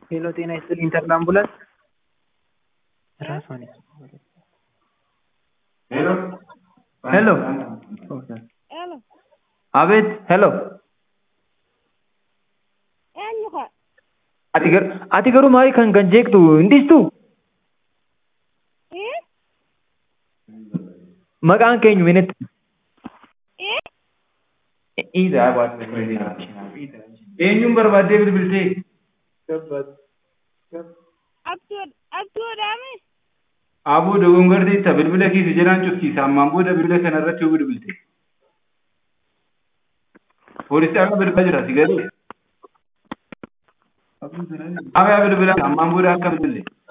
ሄሎ ጤና ይስጥልኝ ኢንተርን አምቡላንስ ራሷን ሄሎ ሄሎ Elo, አቤት ሄሎ eenyu ka? ati gar ati garuu maali kan kan jeektu hindistu Eh? maqaan keenyu minitti Eh? Iida eenyuun barbaaddee bilbiltee Abduu Abduudhaami? aboo dogongarteetta bilbila keessa jedhaan cufsiisa ammaan booda bilbila kanarratti yoo bilbilte poolisii akka bilbilaa jira si galee Abaa bilbila ammaan booda akka bilbille